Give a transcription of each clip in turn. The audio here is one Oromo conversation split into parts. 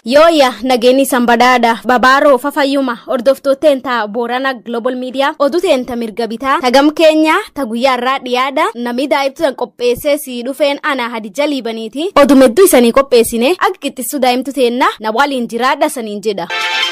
Yooya nageenyi sanbadaadha babaaroo fafayyuma hordoftooteen ta boorana global media oduu teenta mirga bitaa tagam keenya ta guyyaarraa dhiyaadha namni daa'imtuudhaan qopheessee sii dhufeen ana hadija liibaniiti oduu hedduu isanii qopheessine akka qixxisuu daa'imtu teenna na waliin jiraadha saniin jedha.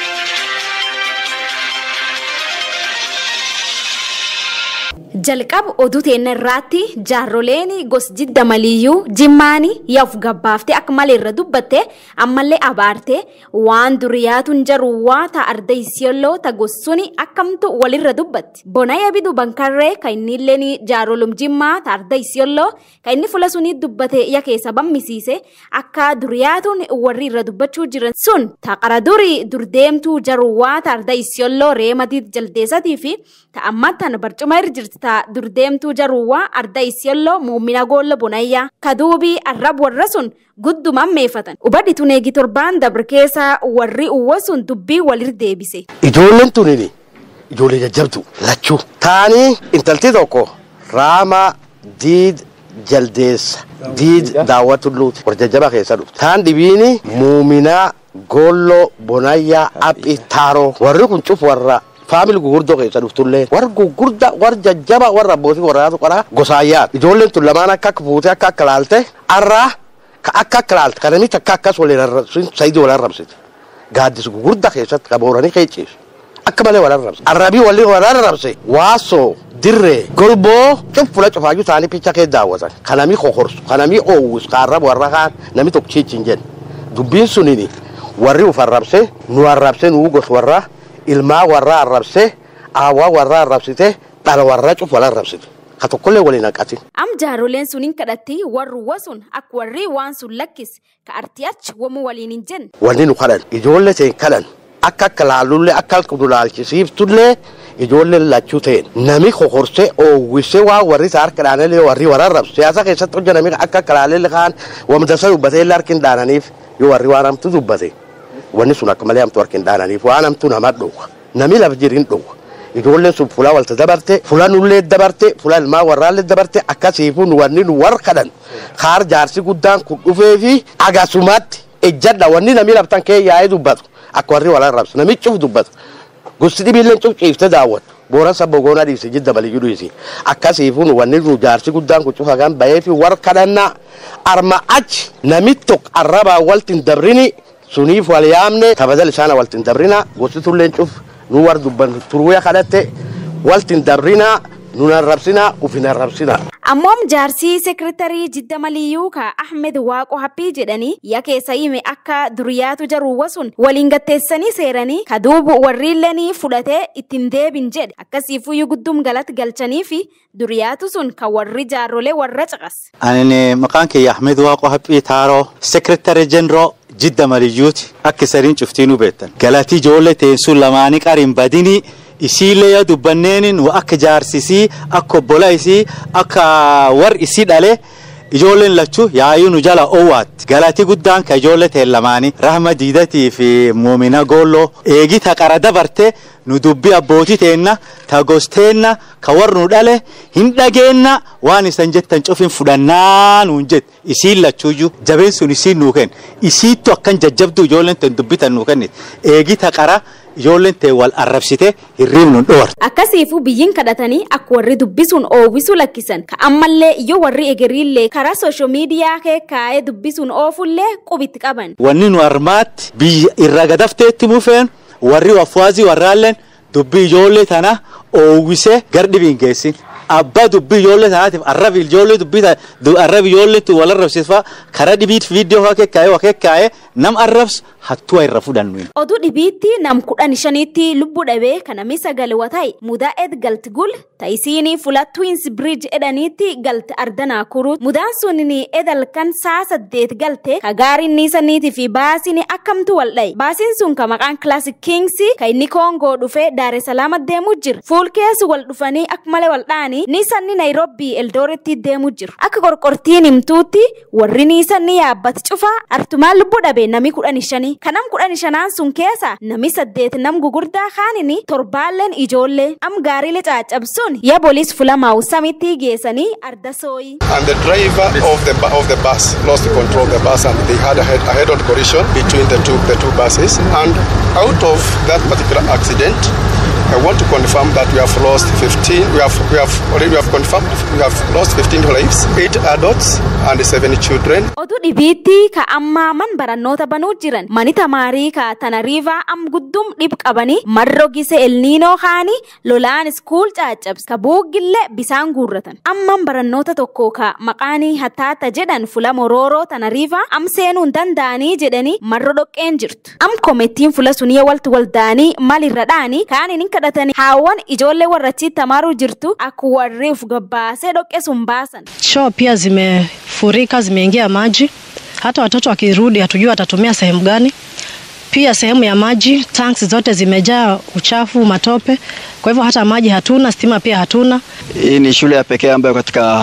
jalqaba oduu teenna irraatti jaarroleen gos jidda maliyyuu jimmaanii yaaf gabbaaftee akka malee irra dubbatte ammallee abaarte waan duriyaatuun jaru waa ta arda isiyolloo ta gossuni akkamtu walirra dubbatti bonaya bidu bankarree ka inni illeen jaarolum jimmaa ta arda isiyolloo ka inni fula sunii dubbate ya keessa bammisiise akka duriyaatuun warri irra dubbachuu jiran sun ta qara duri durdeemtuu jaru waa ta arda isiyolloo reematiit jaldeessatii fi ta ammattan barcuma irra jirti ta durdeemtuu jaruwwaa arda isiyolloo muumina goolla bonayyaa kaduubii arrab warra sun gudduman meeffatan ubadhitu neegi torbaan dabre keessa warri uwwa sun dubbii walir deebise. Ijoolleen tunini ijoollee jajjabdu lachuu taanii intalti tokko raama diid jaldeessa diid daawwatulluuti warra jajjaba keessa dhufte taan dhibiini muuminaa goolloo bonayyaa aphi taaroo warri kun cuf warra faamili gurguddoo keessa dhuftullee warra gurgudda warra jajjaba warra abbootii warraatu qara gosaayyaat ijoolleen tun lamaan akka akka fuutee akka akka laalte arraa ka akka akka laalte kana miti akka akkas waliin arrabsin sayidii wal arrabsite gaaddis gurgudda keessatti ka booranii keeciisu akka malee wal arrabse arrabii waliin wal arrabse waasoo dirree golboo cufula cufaayyuu isaanii picha kee daawwatan ka namii kokorsu ka namii oowwisu ka arrabu warra kaan namni tokko chiichin jedhe dubbiin sunini warri uf arrabse nu arrabse nuu gos warraa ilmaa warraa arrabsee aawwaa warraa arrabsite dhala warraa cuf wal arrabsite ka tokkollee waliin haqatin. Am jaaroleen suniin kadhatti warruwwa sun akka warri waan sun lakkis ka artiyachi wamu waliin hin jenne. Wanni nu kadhan ijoollee ta'e kadhan akka akka laallullee akka nu laalchisiiftullee ijoolleen lachuu ta'en nami kokorsee oowwisee waa warri isaa harka dhaanellee warri warra arrabsu siyaasa keessatti hojja nami akka akka laallee kaan wamdasa dubbatee illee harki hin dhaananiif yoo warri waan hamtu dubbate. wanni sun akka malee hamtuu harki hin dhaananiif waan hamtuu nama dhowwa nami laf jirin dhowwa ijoolleen sun fuula walta dabarte fuula nullee dabarte fuula ilmaa warraallee dabarte akkasiifuu wanni nu war kadhan kaar jaarsi guddaan kun dhufee fi agasumatti ejjadha wanni nami laftan kee yaa'ee dubbatu akka warri wal arrabsu nami cuf dubbatu gosti dhibiillee cuf ciifte daawwatu booran sabbo goonaa dhiibse jidda baliyyuu dhiisi akkasiifuu wanni nu jaarsi guddaan kun cufa kan bahee fi war kadhannaa arma achi nami tokko arrabaa walti hin dabrini suniif wal yaamne kabajal isaana walti hin dabrina gosti tulleen cuf nu war dubban turuuya kadhatte walti hin dabrina nun arrabsina uf hin arrabsina. Ammoom jaarsii seekiritarii jidda maliyyuu ka Ahmed Waaqo Happii jedhanii ya keessa hime akka duriyaatu jaruuwwa sun waliin gatteessanii seeranii ka duubu warriillanii fudhatee ittiin deebin jedhe akkasiifuyyuu guddum galatti galchanii fi duriyaatu sun ka warri jaarrolee warra caqas. Ani maqaan kiyya Ahmed Waaqo Happii Taaroo seekiritarii jenroo jidda maliyyuuti akka isariin cuftiinuu beektan galatii ijoollee teensuun lamaanii qariin badinii isiillee yaa dubbanneenin akka jaarsisii akka obbola isii akka war isii dhale ijoolleen lachuu yaayuu nu jala owaatti galatii guddaan ka ijoollee teen lamaanii rahma diidatii fi muumina goolloo eegi ta qara dabarte nu dubbii abbootii teenna ta gosteenna ka war nu dhale hin dhageenna waan isan jettan cufin fudhannaa nuun jette isiin lachuuyyuu jabeen sun isiin nuu kenna isiittu akkan jajjabduu ijoolleen teen dubbitan nuu kennite eegi ta qara ijoolleen teen wal arrabsite hirriib nun dhowarte. Akkasiifuu biyyiin kadhatanii akka warri dubbisuun oowwisuu lakkisan ka ammallee yoo warri egeriillee karaa soosho miidiyaa kee kaa'ee dubbisuun oofullee qubitti qaban. Wanni nu armaatti biyya irra gadafteetti mufeen warri wafuwaazii warraalleen dubbii ijoollee tana oowwisee gar dhibiin geessin. abbaa dubbii ijoollee tanaatiif arrabi ijoollee dubbii arrabi ijoollee tu wal arrabsiisfaa karaa dhibiit viidiyoo waa kekkaa'ee waa kekkaa'ee nam arrabsu hattuu irra fudhannu. Oduu dhibiitti nam kudhan shaniitti lubbuu dhabee kanami sagal wataa'i mudaa ed galti gul ta'isiinii fula twins bridge edhaniitti galti ardanaa kuru mudaan sunini edal kan saa saddeet galte ka gaariin niisaniitii fi baasiin akkamtu wal dha'i baasiin sun ka maqaan classic kings ka inni koongoo dhufee daare salaama deemuu jira fuul keessu wal dhufanii akka malee wal dha'anii jedhanii niisanni Naayiroobii Eldooretti deemu jiru. Akka qorqortiin himtuutti warri niisanni yaabbati cufaa artumaan lubbuu dhabe nami kudhani shanii. Kanam kudhani shanaan sun keessa nami saddeet nam gugurdaa kaanini torbaalleen ijoollee am gaariilee caccabsuun ya booliis fulamaa'u samitti geessanii arda sooyi. and the driver of the bu- of the bus lost control of the bus and they had a head a head-on collision between the two the two buses and out of that particular accident I want to confirm that we have lost 15 we have we have already we have confirmed we have lost 15 lives 8 adults and 7 children Oduu dhibiitti ka ammaa man barannoota banuu jiran mani tamaarii ka tanariivaa am guddum dhib qabanii marro gise elniinoo kaanii lolaan iskuul caccabs ka buuggillee bisaan guurratan amman barannoota tokko ka maqaanii hattaata jedhan fula morooroo tanariivaa am seenuu hin danda'anii jedhanii marro dhoqqeen jirtu am komettiin fula sunii waltu waldaanii malirra dhaanii kaaniin hin kadhatanii haawwan ijoollee warrachiitti tamaaruu jirtu akka warri uf gabbaasee dhoqqee sun baasan. Choo pia zimefurika, zimeingia maji. Hata watoto wakirudi hatujui watatumia sehemu gani. Pia sehemu ya maji, tanks zote zimejaa uchafu, matope. Kwa hivyo hata maji hatuna, stima pia hatuna. Hii ni shule ya pekee ambayo katika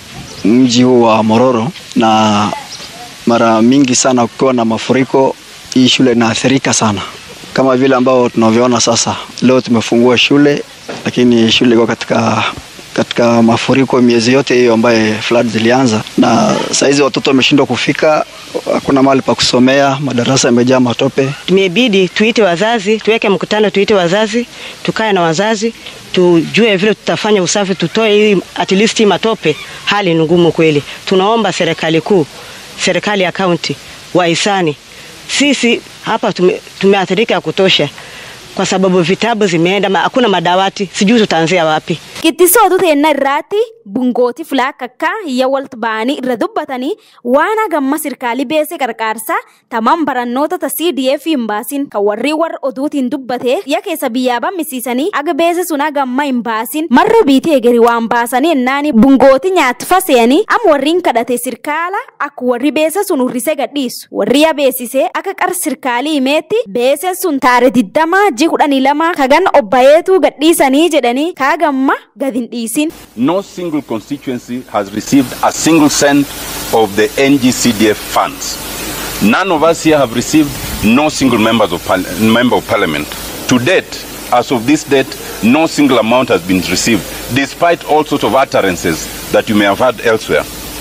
mji huu wa Mororo, na mara mingi sana kukiwa na mafuriko, hii shule inaathirika sana, kama vile ambao tunavyoona sasa. Leo tumefungua shule, lakini shule iko katika katika mafuriko miezi yote hiyo ambaye flood zilianza, na saizi watoto wameshindwa kufika, hakuna mahali pa kusomea, madarasa yamejaa matope. Tumebidi tuite wazazi, tuweke mkutano, tuite wazazi, tukae na wazazi, tujue vile tutafanya usafi, tutoe hii at least hii matope. Hali ni ngumu kweli. Tunaomba serikali kuu, serikali ya kaunti, wahisani, sisi hapa tume, tumeathirika ya kutosha kwa sababu vitabu zimeenda, ma- hakuna madawati, sijui tutaanzia wapi. Qixxisootu teenna irraatti bungooti fulaa akka hiyya waltu ba'anii irra dubbatanii waan hagamma sirkaalii beesee qarqaarsaa tamam barannoota ta CDF hin baasin kan warri warra oduutiin dubbate ya keessa biyyaa bammisiisanii aga beese sun hagamma hin baasin marra biitii eegeri waan baasanii ennaani bungooti nyaatti faseeni am warriin kadhate sirkaala akka warri beese sun urrise gadhiisu warri ya beesise akka qar sirkaalii himeetti beese sun taare digdamaa ji kudhanii lama kagan obbayeetu gadhiisanii jedhanii kaagamma gad hin dhiisin. no single constituency has received a single cent of the NGCDF funds. None of us here have received no single members of par- member of parliament. To date, as of this date, no single amount has been received, despite all sorts of utterances that you may have heard elsewhere.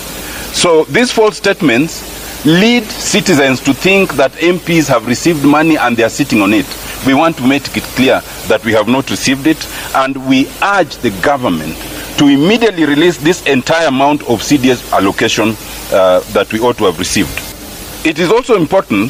So these false statements lead citizens to think that MPs have received money and they are sitting on it. We want to make it clear that we have not received it and we urge the government to immediately release this entire amount of CDS allocation uh, that we ought to have received. It is also important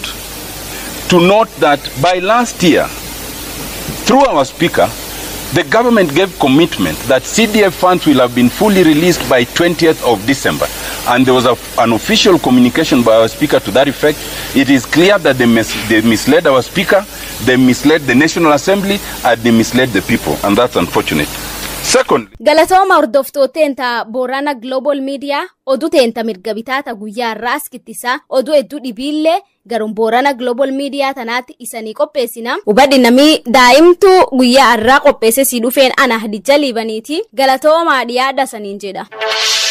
to note that by last year, through our speaker, the government gave commitment that CDF funds will have been fully released by 20th of December. And there was a, an official communication by our speaker to that effect. It is clear that they, mis- they misled our speaker, they misled the National Assembly, and they misled the people. And that's unfortunate. Secondly, Galatooma hordoftooteen ta Boorana Global Media oduu teenta mirga bitaata guyyaa irraa askittisaa oduu hedduu dhibiillee garuun Boorana Global Media tanaatti isanii qopheessina. Hubadhi namii daa'imtuu guyyaa irraa qopheesse si dhufeen ana hadijja liibaniiti galatoomaa dhiyaadha saniin jedha.